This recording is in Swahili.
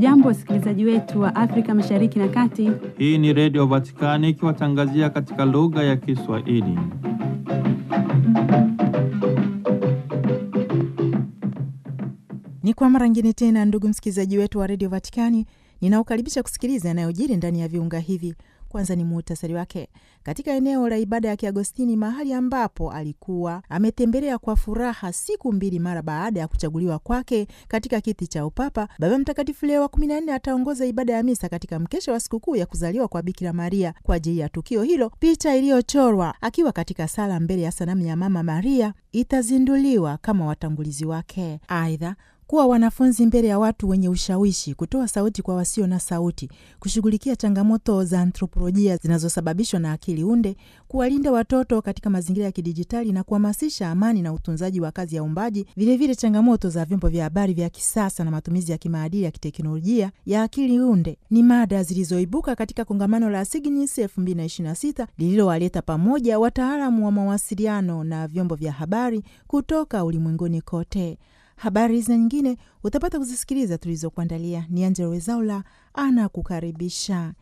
Hamjambo, wasikilizaji wetu wa Afrika Mashariki na Kati. Hii ni Redio Vatikani ikiwatangazia katika lugha ya Kiswahili. Ni kwa mara ngine tena, ndugu msikilizaji wetu wa redio Vatikani, ninaokaribisha kusikiliza yanayojiri ndani ya viunga hivi. Kwanza ni muhtasari wake. Katika eneo la ibada ya Kiagostini, mahali ambapo alikuwa ametembelea kwa furaha siku mbili mara baada ya kuchaguliwa kwake katika kiti cha upapa, Baba Mtakatifu Leo wa kumi na nne ataongoza ibada ya misa katika mkesha wa sikukuu ya kuzaliwa kwa Bikira Maria. Kwa ajili ya tukio hilo, picha iliyochorwa akiwa katika sala mbele ya sanamu ya Mama Maria itazinduliwa kama watangulizi wake. Aidha, kuwa wanafunzi mbele ya watu wenye ushawishi, kutoa sauti kwa wasio na sauti, kushughulikia changamoto za anthropolojia zinazosababishwa na akili unde, kuwalinda watoto katika mazingira ya kidijitali na kuhamasisha amani na utunzaji wa kazi ya uumbaji, vilevile changamoto za vyombo vya habari vya kisasa na matumizi ya kimaadili ya kiteknolojia ya akili unde ni mada zilizoibuka katika kongamano la Signis 2026 lililowaleta pamoja wataalamu wa mawasiliano na vyombo vya habari kutoka ulimwenguni kote. Habari hizi na nyingine utapata kuzisikiliza tulizokuandalia. Ni Angelo Wezaula ana kukaribisha.